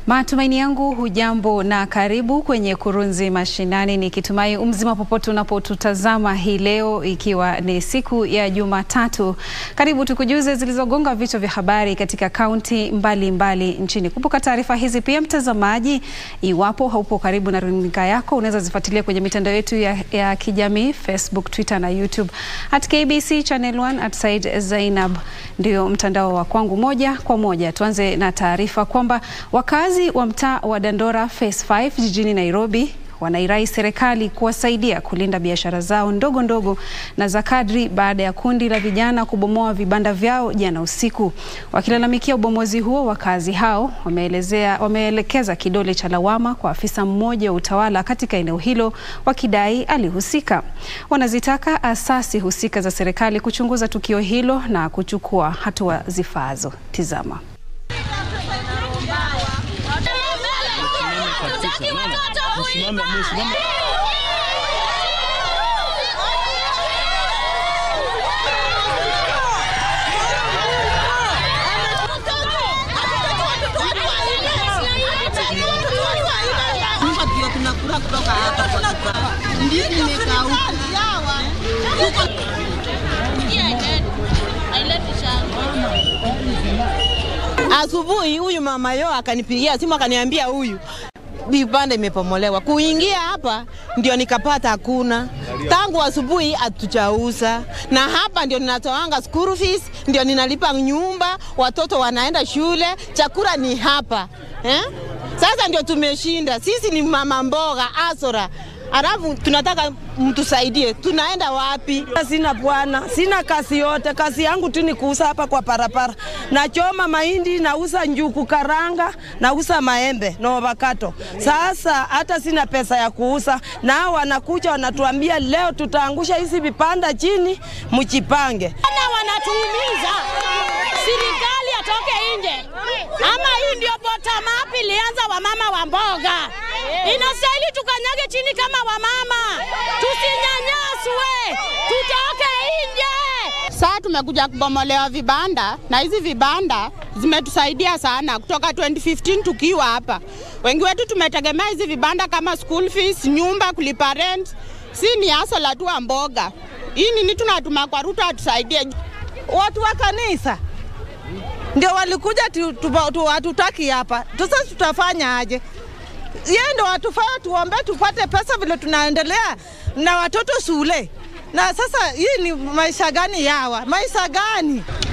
Matumaini yangu hujambo na karibu kwenye Kurunzi Mashinani, nikitumai umzima popote unapotutazama hii leo, ikiwa ni siku ya Jumatatu. Karibu tukujuze zilizogonga vichwa vya habari katika kaunti mbalimbali nchini. Kumbuka taarifa hizi pia, mtazamaji, iwapo haupo karibu na runinga yako, unaweza zifuatilia kwenye mitandao yetu ya, ya kijamii Facebook, Twitter na YouTube at KBC Channel 1 at Said Zainab ndio mtandao wa kwangu. Moja kwa moja tuanze na taarifa kwamba wakazi wa mtaa wa Dandora Phase 5 jijini Nairobi wanairai serikali kuwasaidia kulinda biashara zao ndogo ndogo na za kadri baada ya kundi la vijana kubomoa vibanda vyao jana usiku. Wakilalamikia ubomozi huo, wakazi hao wameelezea wameelekeza kidole cha lawama kwa afisa mmoja wa utawala katika eneo hilo wakidai alihusika. Wanazitaka asasi husika za serikali kuchunguza tukio hilo na kuchukua hatua zifaazo. Tizama. Asubuhi huyu mama yo akanipigia simu akaniambia huyu vibanda imepomolewa. Kuingia hapa ndio nikapata hakuna. Tangu asubuhi hatujauza, na hapa ndio ninatoanga school fees, ndio ninalipa nyumba, watoto wanaenda shule, chakula ni hapa eh? Sasa ndio tumeshinda sisi, ni mama mboga asora Alafu tunataka mtusaidie, tunaenda wapi? Sina bwana, sina kazi yote. Kazi yangu tu ni kuuza hapa kwa parapara. Nachoma mahindi, nauza njuku karanga, nauza maembe na avocado. Sasa hata sina pesa ya kuuza, nao wanakuja wanatuambia leo tutaangusha hizi vipanda chini, mjipange. Ana wanatuumiza, serikali atoke nje, ama hii ndio bottom up ilianza wamama wa mboga. Inastahili tukanyage chini kama wamama, tusinyanyaswe, tutoke nje. Saa tumekuja kubomolewa vibanda na hizi vibanda zimetusaidia sana kutoka 2015 tukiwa hapa. Wengi wetu tumetegemea hizi vibanda kama school fees, nyumba, kulipa rent. Si ni hasa tu wa mboga. Hii nini tunatuma kwa Ruto atusaidie. Watu wa kanisa ndio walikuja tu, tu, tu, hatutaki hapa. Sasa tutafanya aje? Yeye ndo watufanya tuombe tupate pesa vile tunaendelea na watoto shule. Na sasa hii ni maisha gani yawa? Maisha gani?